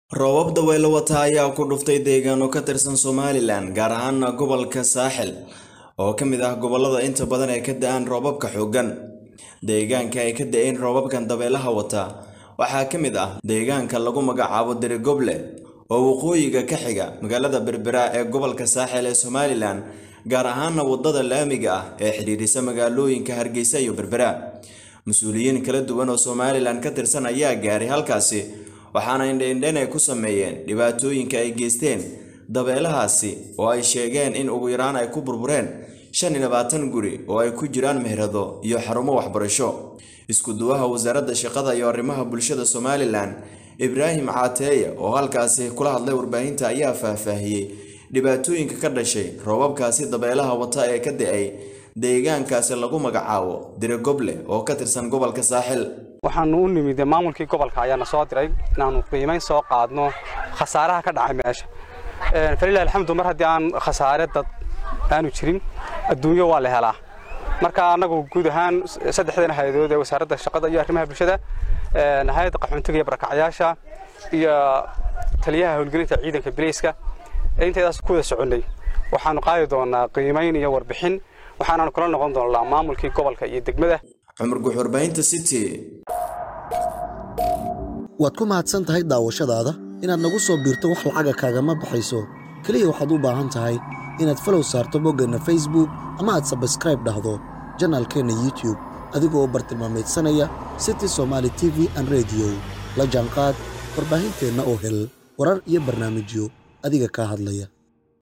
roobab dabaylo wata ayaa ku dhuftay deegaano ka tirsan somalilan gaar ahaana gobolka saaxil oo ka mid ah gobolada inta badan ee ka da-aan roobabka xooggan deegaanka ay ka da-een roobabkan dabeelaha wata waxaa ka mid ah deegaanka lagu magacaabo derigoble oo waqooyiga ka xiga magaalada berbera ee gobolka saaxil ee somalilan gaar ahaana wadada laamiga ah ee xidhiidhisa magaalooyinka hargeysa iyo berbera mas-uuliyiin kala duwan oo somalilan ka tirsan ayaa gaaray halkaasi waxaana indheindhen ay ku sameeyeen dhibaatooyinka ay geysteen dabeelahaasi oo ay sheegeen in ugu yaraan ay ku burbureen shan iyo labaatan guri oo ay ku jiraan meherado iyo xarumo waxbarasho isku duwaha wasaaradda shaqada iyo arrimaha bulshada somalilan ibraahim caateeye oo halkaasi kula hadlay warbaahinta ayaa faahfaahiyey dhibaatooyinka ka dhashay roobabkaasi dabeelaha wata ee ka da-ay deegaankaasi lagu magacaabo dirigoble oo ka tirsan gobolka saaxil waxaanu u nimid maamulkii gobolka ayaana soo diray inaanu qiimayn soo qaadno khasaaraha ka dhacay meesha falilah alxamdu mar haddii aan khasaare dad aanu jirin adduunyo waa la helaa marka annagu guud ahaan saddexdan hay-adood ee wasaaradda shaqada iyo arrimaha bulshada hay-adda qaxoontiga iyo barakacyaasha iyo taliyaha howlgelinta ciidanka bileyska intaydaas ku wada soconnay waxaanu qaadi doonaa qiimayn iyo warbixin waxaanaanu kula noqon doonaa maamulkii gobolka iyo degmada cumar guux warbaahinta city waad ku mahadsan tahay daawashadaada inaad nagu soo biirto wax lacaga kaagama baxayso keliya waxaad u baahan tahay inaad falow saarto boggeenna facebook ama aad sabskraib dhahdo janaalkeenna youtub adigoo bartilmaameedsanaya city somaali t v an rediyo la jaanqaad warbaahinteenna oo hel warar iyo barnaamijyo adiga kaa hadlaya